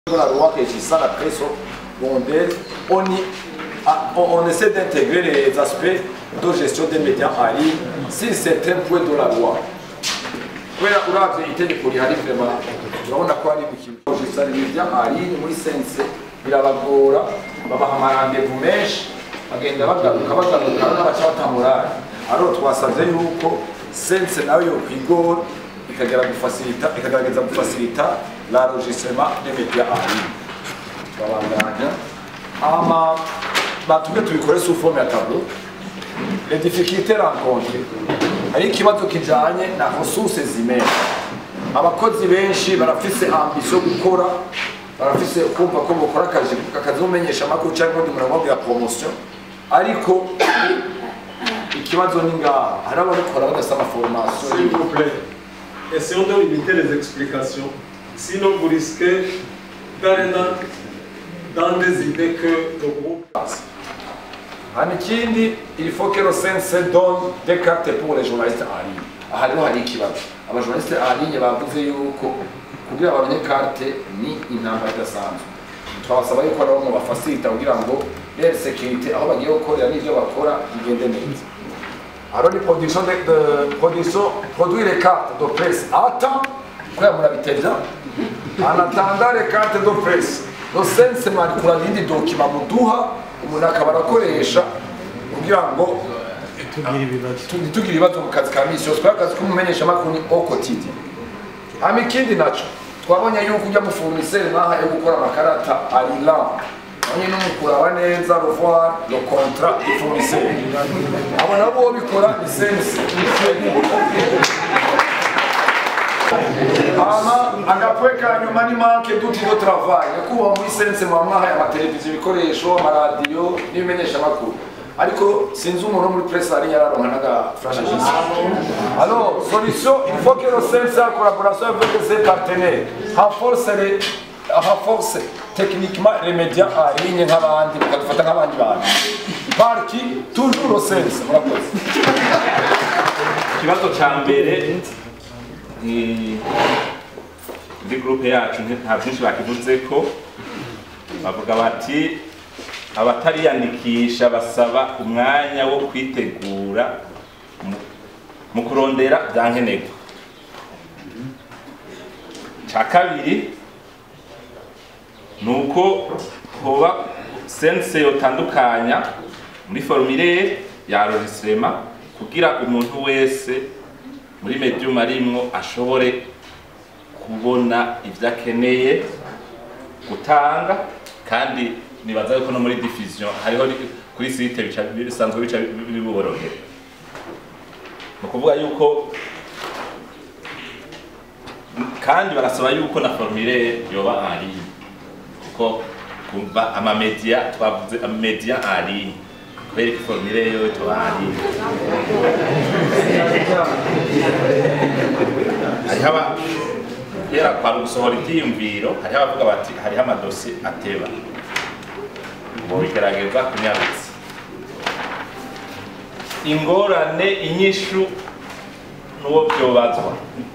Dans la loi qui est ça, la presse secondaire, on, y, on, on essaie d'intégrer les aspects de gestion des médias en ligne sur certains points de la loi. kubera uravye itegeko rihari vrema urabona ko hari ikintu gisa ibya aline muri sense birabagora babaha amarandevu menshi bagenda bagaruka bagaruka n'abaca batamurari aro twasavye yuko sense nayo yo kwigora ikagera gufasilita ikagerageza gufasilita la enregistrement des médias en ligne babandanya ama batubwe tubikore sous forme ya tableau les difficultés rencontrées hari ikibazo kijanye na ressources zimene abakozi benshi barafise ambition yo gukora barafise kumva ko bokora akazi akazi mumenyesha amakuru cyangwa undi muntu amubwira promotion ariko ikibazo ni ngaha hari ababikora badasaba formation S'il vous plaît, essayons de limiter les explications. Sinon, vous risquez d'aller dans, dans des idées que le groupe hano ikindi il faut que le sense donne des cartes pour les journalistes en ligne aha rero hari ikibazo abajournaliste en ligne bavuze yuko kugira babone carte ni intambara idasanzwe twabasaba yuko nabo mubafasilita kugira ngo leur sécurité aho bagiye gukorera n'ivyo bakora bigende neza alors ni production de, de production produire les cartes de presse à temps kubera murabitevya en attendant les cartes de presse no sense mwari kurarindi dokima muduha umuntu akaba arakoresha kugira ngo ntitugire ibibazo mu kazi ka misi yose kubera akazi k'umumenyeshamakuru ni au quotidien hama ikindi naco twabonye yuko ujya mufournisseur nkaha yo gukora amakarata arila abonye n'umukuraba neza revoir le contrat du fournisseur abo nabo bikora ni sense hama agapwe ka nyuma ni manke duti do travail nyakubahwa muri sense muba mwahaye amateleviziyo ibikoresho amaradiyo n'ibimenyeshamakuru ariko sinzi umuntu wo muri presse hari yararonka naga flash jisi alors solution il faut que le sense en collaboration avec ses partenaires renforce les renforce techniquement les médias en ligne nk'abandi bakadufata nk'abandi bantu par qui toujours le sense murakoze ikibazo cya mbere ni muri gurupe yacu nta byinshi bakivuze ko bavuga bati abatariyandikisha basaba umwanya wo kwitegura mu- mu kurondera bya nkenerwa cya kabiri ni uko hoba sense yotandukanya muri formulaire ya enregistrement kugira umuntu wese muri medium arimwo ashobore kubona ibyo akeneye gutanga kandi nibaza yuko no muri diffusion hariho ri- kuri site bica bisanzwe bica biborohera ni ukuvuga yuko kandi barasaba yuko na formulaire yoba en ligne kuko kumva amamedia twavuze amamedia en ligne kubera ko formulaire yo tuba en ligne hariho aba kera kwari gusohora ibyiyumviro hariho abavuga bati hariho amadosi ateba ngo bigaragaza kunyarutsa ingorane inyishu n'uwo byobazwa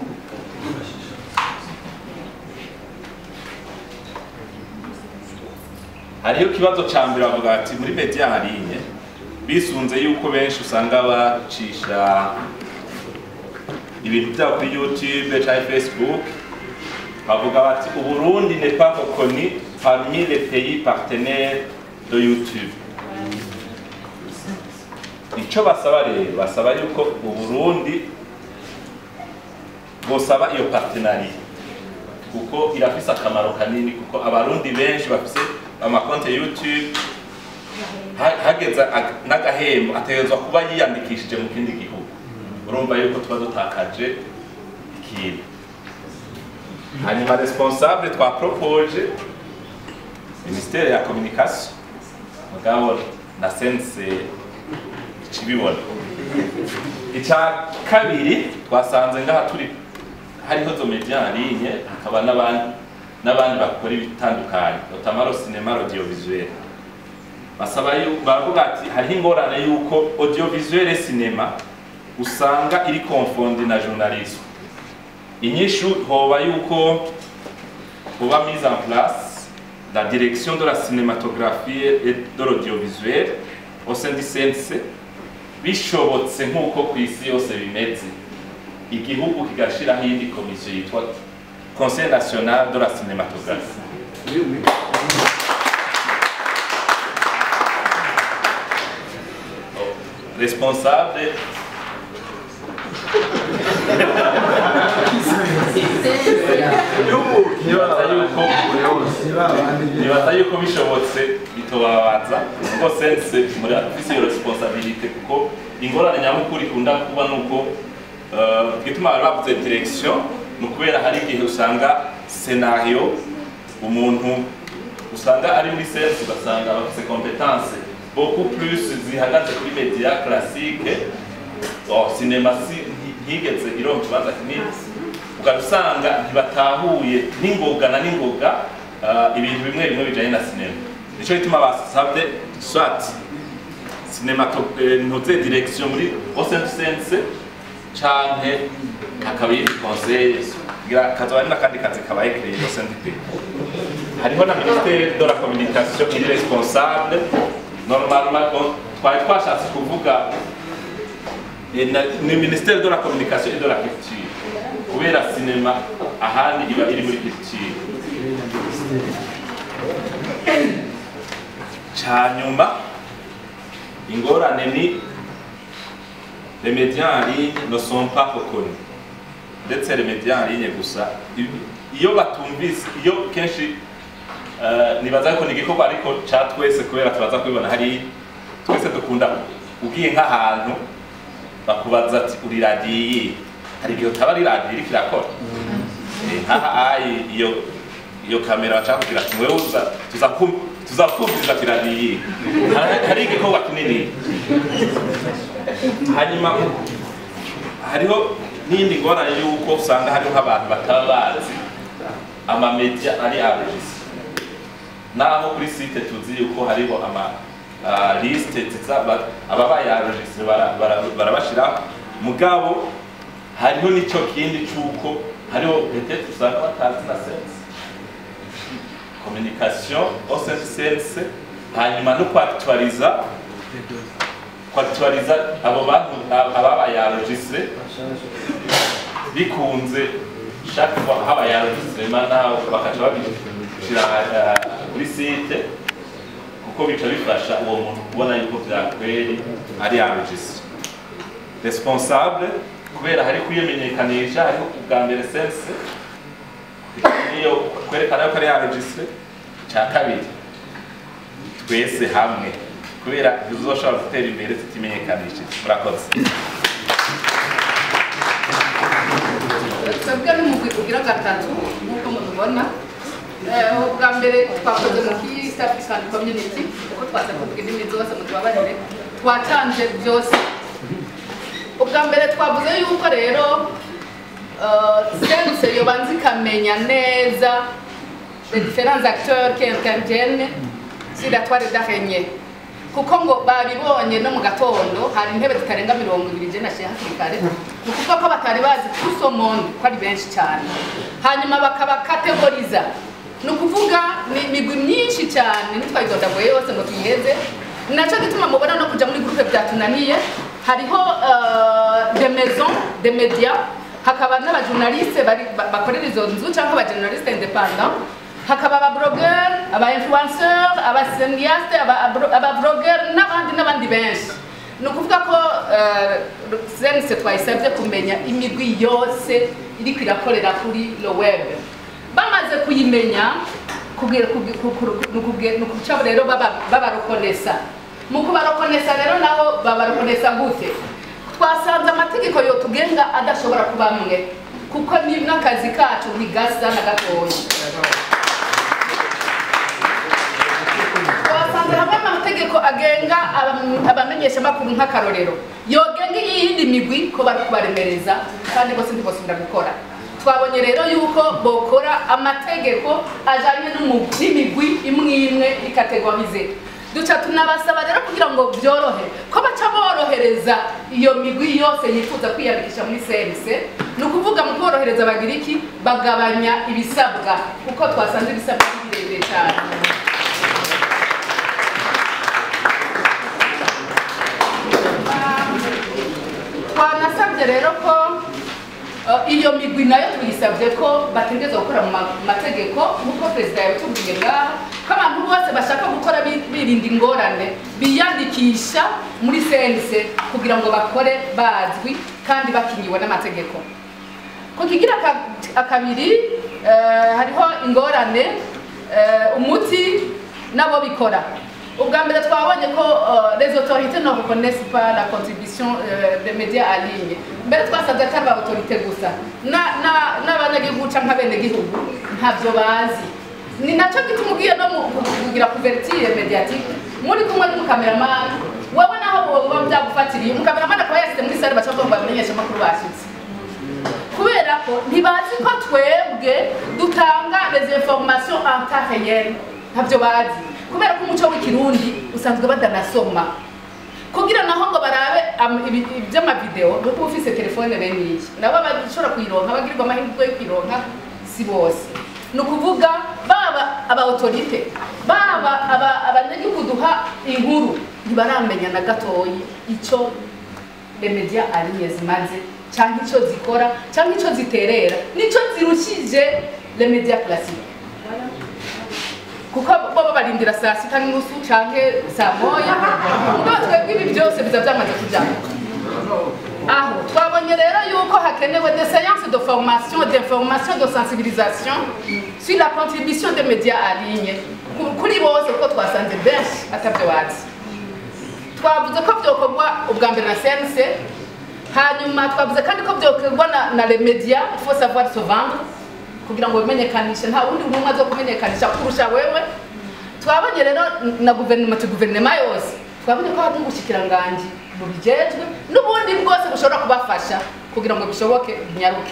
hariho ikibazo cya mbere bavuga bati muri media harinye bisunze yuko benshi usanga bacisha ibintu byabo kuri youtube cyangwa facebook bavuga bati uburundi n'est pas reconnu parmi les pays partenaires de youtube icyo basaba rero basaba yuko uburundi bosaba iyo partenariat kuko irafise akamaro kanini kuko abarundi benshi bafise amakonte youtube ha- hageze ag- n'agahembo ategerezwa kuba yiyandikishije mu kindi gihugu urumva yuko tuba dutakaje ikintu hanyuma responsable twapropoje ministere ya communication mugabo na sense ikibibona icya kabiri twasanze ngaha turi hariho zo media en ligne hakaba n'abandi n'abandi bakora ibitandukanye notamment le cinéma audiovisuel basaba yu- baravuga ati hariho ingorane y'uko audiovisuel et cinéma usanga iri confondi na journalisme inyishu hoba yuko hoba mise en place la direction de la cinématographie et de l'audiovisuel au sein du CNC bishobotse nk'uko ku isi yose bimeze igihugu kigashiraho iyindi komisiyo yitwa conseil national de la cinématographie responsable nibaza yuko nibaza yuko bishobotse bitobabaza kuko sense muri afise iyo responsabilité kuko ingorane nyamukuru ikunda kuba nuko eh, igituma bari bavuze direction ni ukubera hari igihe usanga scenario umuntu usanga ari muri sense ugasanga bafise competence beaucoup plus zihagaze kuri media classique oh, cinema si ntigeze ironka ikibanza kinini ugaca usanga ntibatahuye n'ingoga na n'ingoga uh, ibintu bimwe bimwe bijanye na sinema nico gituma basabye swat cinemato eh, ntuze direction muri Ocean Sense canke hakaba yindi conseil kugira kazoba ari n'akandi kazi kabaye créé au sein du pays hariho na ministère de la communication iri responsable normalement bon, twari twashatse kuvuga eh, na- ni ministère de la communication et de la culture kubera sinema ahandi iba iri muri culture canyuma ingorane ni les médias en ligne ne sont pas reconnus ndetse les médias en ligne gusa i- iyo batumvise iyo kenshi eh, nibaza ko ni igikorwa ariko ca twese kubera turaza kubibona hari twese dukunda ugiye nk'ahantu bakubaza ati uri radiyo iyi hari igihe utaba ari radiyo iriko irakora Eh, nkaha ayi iyo iyo kamera bashaka kugira ati wewe uza tuzakum- tuzakumviriza ati radiyo iyi Hari- hari igikorwa kinini hanyuma hariho n'iyindi ngorane y'uko usanga hariho nk'abantu bataba bazi amamedia ari abegisi naho kuri site tuzi yuko hariho ama uh, liste zizaba ababaye enregistre bara- bara- barabashiraho mugabo hariho n'ico kindi c'uko hariho peut-être usanga batazi na sense communication au sein du sense hanyuma no kwaktualiza kwaktualiza abo bantu ababaye enregistre bikunze chaque fois habaye enregistrement naho bakaca babishira eh, kuri site kuko bica bifasha uwo muntu kubona yuko vyakweri ari enregistre responsable kubera hari kwimenyekanisha hariho ubwa mbere sense niyo kwerekana yuko ari enregistre ca kabiri twese hamwe kubera tuzoshobora gutera imbere tutimenyekanishije murakoze twebwe n'umugwi ugira gatatu nk'uko mubibona Eh, ubwa mbere twakoze mu East African Community kuko twaza kuvuga indimi zose mutubabarire twatanze byose ubwa mbere twavuze yuko rero eh, sense yobanza ikamenya neza les différents acteurs qui interviennent sur la toile d'araignée kuko ngo babibonye no mu gatondo hari intebe zitarenga mirongo ibiri je nashiye hakiri kare ni ukuvuga ko batari bazi tout monde ko ari benshi cyane hanyuma bakabakategoriza ni ukuvuga ni imigwi myinshi cyane ntitwayidondagoye yose ngo tuyiheze ni nacyo gituma mubona no kuja muri groupe byatunaniye hariho uh, de maison de media hakaba n'abajournaliste bari- ba- bakorera izo nzu cyangwa abajournaliste independant hakaba abablogger aba-influenceur abaseniaste abablogger n'abandi n'abandi benshi ni ukuvuga ko sense twayisabye kumenya imigwi yose iriko irakorera kuri lo web bamaze kuyimenya kugira- kugi- ku- ku- ni ukuge- ni ukuca rero baba- babarokonesa mu kubarokonesa rero nabo babarokonesa gute twasanze amategeko yotugenga adashobora kuba amwe kuko ni n'akazi kacu ntigasa na gatoya twasanze hamwe amategeko agenga abam- abamenyeshamakuru nk'akarorero yogenga iyindi migwi ko bari kubaremereza kandi bose ntibosubira gukora twabonye rero yuko bokora amategeko ajanye n'umu- n'imigwi imwe imwe ikategorize duca tunabasaba rero kugira ngo byorohe ko baca borohereza iyo migwi yose yifuza kwiyandikisha muri sense ni ukuvuga mu kuborohereza bagira iki bagabanya ibisabwa kuko twasanze ibisabwa ari birebire cyane iyo migwi nayo tuyisabye ko bategereza gukora mu ma- mategeko nk'uko perezida yabitubwiye ngaha ko abantu bose bashaka gukora bi- birinda ingorane biyandikisha muri sense kugira ngo bakore bazwi kandi bakingiwe n'amategeko ku kigira aka- akabiri eh, hariho ingorane eh, umuti nabo bikora ubwa mbere twabonye ko eh, les autorités ne reconnaissent pas la contribution euh, des médias en ligne mbere twasabye ko ari ba autorité gusa Na- na- n'abanyagihugu canke abenegihugu ntabyo bazi ni nacyo gituma ugiye no mu- kugira couverture mediatique muri kumwe n'umukameramani wowe naho boba byagufatiriye umukameramani akaba yashyize muri sare bashaka ngo bamenyeshe amakuru bashyitse kubera ko ntibazi ko twebwe dutanga les informations en temps réel ntabyo bazi kubera ko umuco w'ikirundi usanzwe badanasoma kugira naho ngo barabe am- ibi- iby'amavideo nuko uba ufise telefone bene iyi nabo bashobora kuyironka bagirirwa amahirwe yo kuyironka si bose ni ukuvuga baba aba autorite baba aba- abanyagihugu duha inkuru ntibaramenya na gatoyi icyo remedia ariye zimaze cyangwa icyo zikora cyangwa icyo ziterera nicyo zirushije remedia classique kuko bo babarindira saa sita n'inusu cyangwa saa moya ubwo twebwe ibi byose biza byamaze kujyamo aho twabonye rero yuko hakenewe des séances de formation d'information de sensibilisation sur la contribution des médias en ligne Ku- kuri bose kuko twasanze benshi atabyo bazi twavuze ko byokorwa ubwa mbere na CNC hanyuma twavuze kandi ko byokorwa na, na les médias il faut savoir se vendre kugira ngo bimenyekanishe nta wundi ntumwa zo kumenyekanisha kurusha wewe twabonye rero na guverinoma tu guverinoma yose twabonye ko hari n'ubushikiranganji bubijejwe n'ubundi bwose bushobora kubafasha kugira ngo bishoboke binyaruke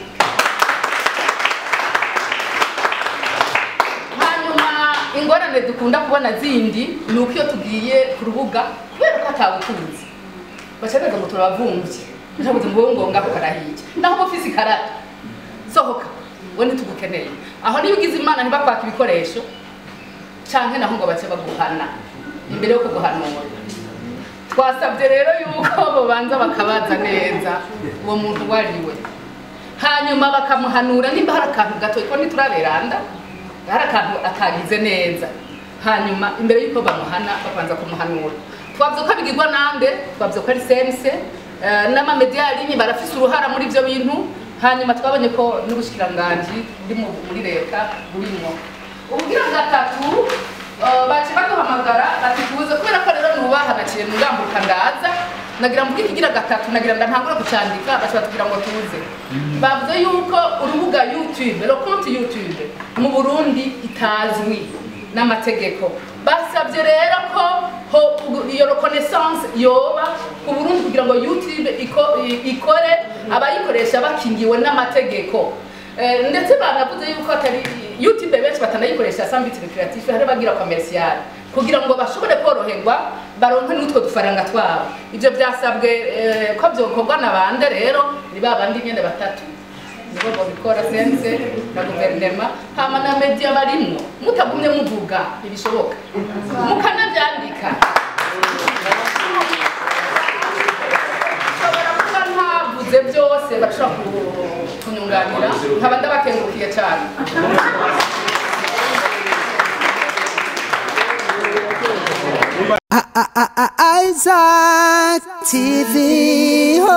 hanyuma ingorane dukunda kubona zindi ni uko iyo tugiye ku rubuga kubera ko atawukunze bacaneza ngo turabavumvye ntabuze ngo wowe ngonga ukarahiye naho uba ufise ikarata sohoka we ntitugukeneye aho niyo ugize imana ntibakwaka ibikoresho canke naho ngo bace baguhana imbere yo kuguhanura twasabye rero yuko bobanza bakabaza neza uwo muntu uwo ari we hanyuma bakamuhanura nimba hari akantu gato ko ntituraberanda hari akantu atagize neza hanyuma imbere y'uko bamuhana babanza kumuhanura twavuze ko abigirwa nande twavuze ko ari sense eh, n'amamediya yarinye barafise uruhara muri ibyo bintu hanyuma twabonye ko n'ubushikiranganji buri mu- muri leta burimo ubwira gatatu eh, bace baduhamagara bati tubuze kubera ko rero nubaha naciye ngambuka ndaza nagira mvuge ikigira gatatu nagira ngo ntangure kucandika bashobora kugira ngo tuze bavuze yuko urubuga youtube le compte youtube mu burundi itazwi n'amategeko basabye rero ko ho iyo reconnaissance yoba ku burundi kugira ngo youtube iko- i- ikore abayikoresha bakingiwe n'amategeko Eh, ndetse banavuze yuko atari youtube benshi batanayikoresha sambitire creative hari bagira commercial kugira ngo bashobore koroherwa baronke n'utwo dufaranga twabo ibyo byasabwe eh, ko byokorwa na bande rero ni ba bandi nyene batatu nibo babikora sense na guverinema hama na media barimwo mutagumye muvuga ntibishoboka mukanabyandika nshobora kuba ntavuze byose bashobora ku- kunyunganira nkaba ndabakengukiye cyane Isaac TV.